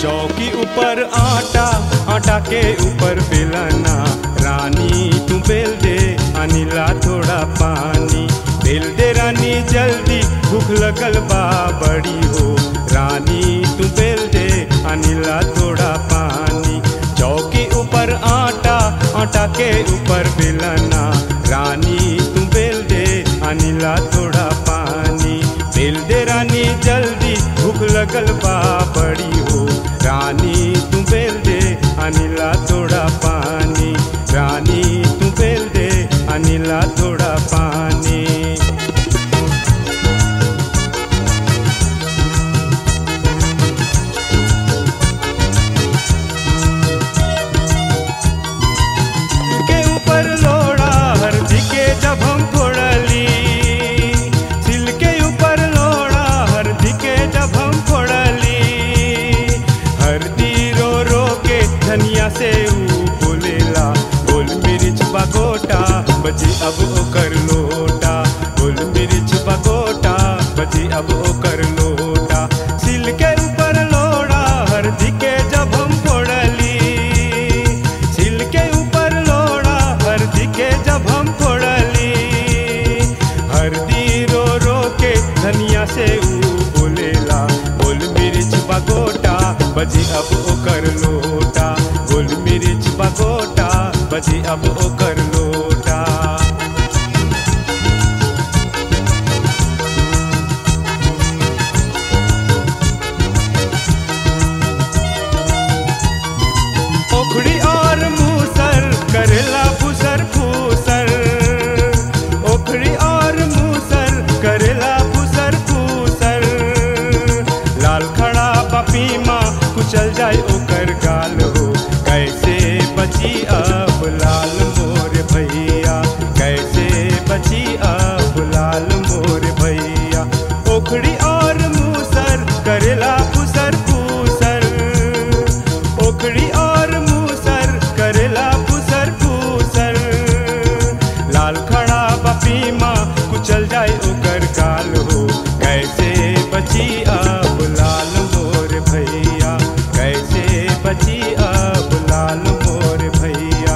चौकी ऊपर आटा आटा के ऊपर बेलना रानी तू बेल दे अनिला थोड़ा पानी बेल दे रानी जल्दी भूख लगल बा बड़ी हो रानी तू बेल दे अनिला थोड़ा पानी चौकी ऊपर आटा आटा के ऊपर बेलना रानी तू बेल दे अनिला थोड़ा पानी बेल दे रानी जल्दी भूख लगल बा बड़ी हो रानी तू बेल दे अनिला थोड़ा पानी रानी तू बेल दे अनिला थोड़ा पानी के ऊपर लोड़ा हरदी के जब हम फोड़ली सिल के ऊपर लोड़ा हरदी के जब हम फोड़ली हरदी रो रो के धनिया से ऊ बोलेला गोल मिर्च बगोटा बची अब ओकर लोटा गोल मिर्च बगोटा बची अब ओकर लोटा सिल के ऊपर लोड़ा हरदी के जब हम फोड़ली सिल के ऊपर लोड़ा हरदी के जब हम फोड़ली हरदी रो रो के धनिया से ऊ बोलेला गोल मिर्च बगोटा बजी अब ओकर लोटा गोल मिर्च बगोटा बजी अब ओकर लोटा ओखड़ी और मूसर करेला फुसर फूसर ओखड़ी और मूसर करेला फुसर फूसर लाल खड़ा बपीमा कुचल जाए ओकर गाल हो कैसे बची अब लाल मोर भैया कैसे बची अब लाल मोर भैया ओखड़ी और मूसर करेला फुसर फूसर ओखड़ी और मूसर करेला फुसर फूसर लाल खड़ा बपीमा कुचल जाए ओकर काल हो कैसे बची अब लाल मोर भैया कैसे बची अब लाल मोर भैया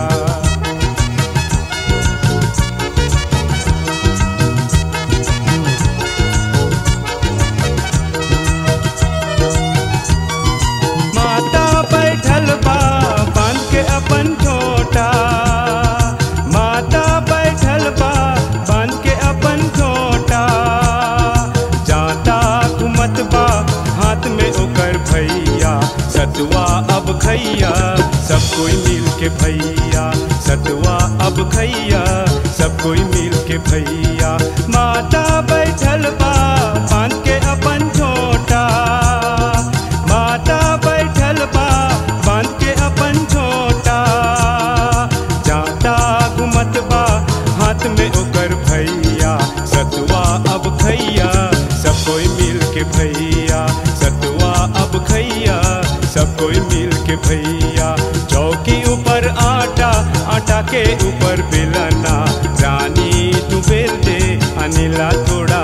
माता बैठल बा बांध के अपन छोटा माता बैठल बा बांध के अपन छोटा जाता घुमत बा हाथ में ओकर भैया सतुआ अब खैया सब कोई मिल के भैया सतुआ अब खैया सब कोई मिल के भैया माता बैठल बा बांध के अपन छोटा माता बैठल बा बांध के अपन छोटा जाता घुमत बा हाथ में ओकर भैया सतुआ अब खैया सब कोई मिल के भैया सतुआ अब खैया सब कोई मिल के भैया चौकी ऊपर आटा आटा के ऊपर बेलना रानी तू बेल दे अनिला थोड़ा